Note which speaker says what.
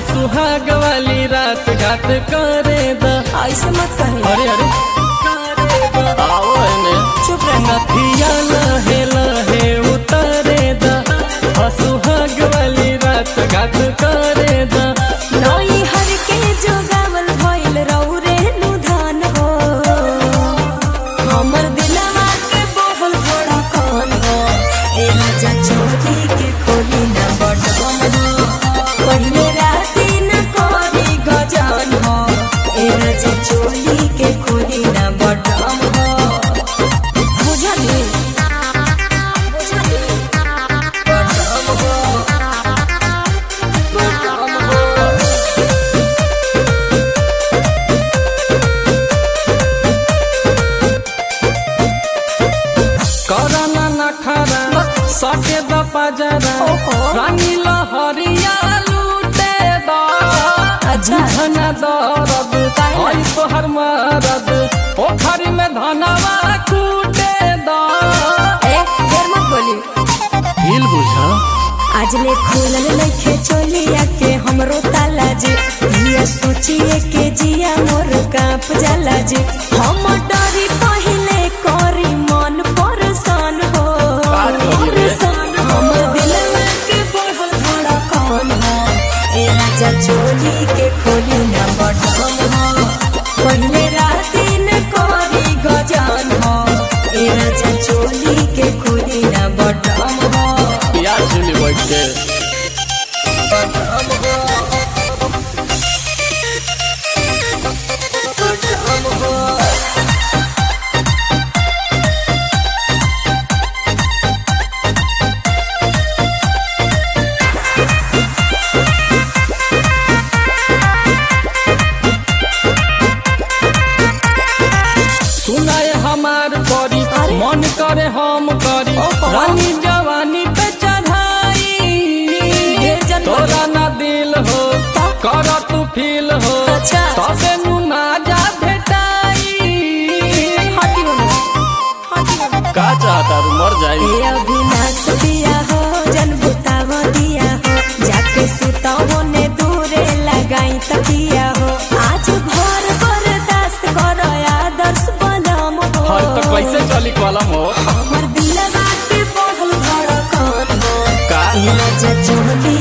Speaker 1: सुहाग वाली रात घात करे द
Speaker 2: ऐसे मत कही
Speaker 1: अरे अरे करे द आओ एने
Speaker 2: चुप रहना
Speaker 1: नथिया लहे लहे उतारे द आ सुहाग वाली रात घात करे द
Speaker 2: नई हर के जोगावल भइल रौरे नुधान हो हमर दिलवा के बोहल थोड़ा कौन हो ए राजा चोरी के खोली न बटन हो पहले राती न कोरी गजान हो ए राजा चोरी के खोली न बटन हो बुझली बुझली बटन हो बटन हो
Speaker 1: करना नखरा सटे द पजरा
Speaker 2: ओहो।
Speaker 1: रानी लहरिया लूटे द
Speaker 2: अच्छा।
Speaker 1: धन दरद
Speaker 2: काहे ना?
Speaker 1: हई तोहर मरद पोखरी में धनवा कूटे द
Speaker 2: ए देर मत बोली
Speaker 1: हिल बुझा
Speaker 2: आज ले खुलल नइखे चोलिया के हमरो ताला जी ये सोचिए के जिया मोर कांप जाला जी हम डरी पहिले करी मन परेशान हो
Speaker 1: का करी रे?
Speaker 2: परेशान हम दिलवा के बढ़ल धड़कन हो ए राजा चोली के खोली ना बटन हो पहिले राती न करी गजान हो ए राजा चोली के खोली ना बटन हो
Speaker 1: यार चुली बैठ के सुनाए हमार करी
Speaker 2: अरे।
Speaker 1: मन करे हम करी
Speaker 2: ओहो।
Speaker 1: रानी जवानी पे चढ़ाई
Speaker 2: ढेर जन
Speaker 1: तोरा ना दिल हो
Speaker 2: ता?
Speaker 1: कर तू फील हो
Speaker 2: अच्छा।
Speaker 1: तबे नु ना जा भेटाई
Speaker 2: हटी हो ना, हटी हो ना।
Speaker 1: का चाहता रू मर जाई
Speaker 2: ए अविनाश दिया हो जन बुताव दिया हो जाके सुताओ ने दूरे लगाई तकिया हो आज भर बर्दाश्त करो आदर्श बलम हो
Speaker 1: हर तो कैसे चली कलम हो
Speaker 2: हमर दिलवा के बढ़ल धड़कन हो
Speaker 1: का
Speaker 2: ए राजा चोली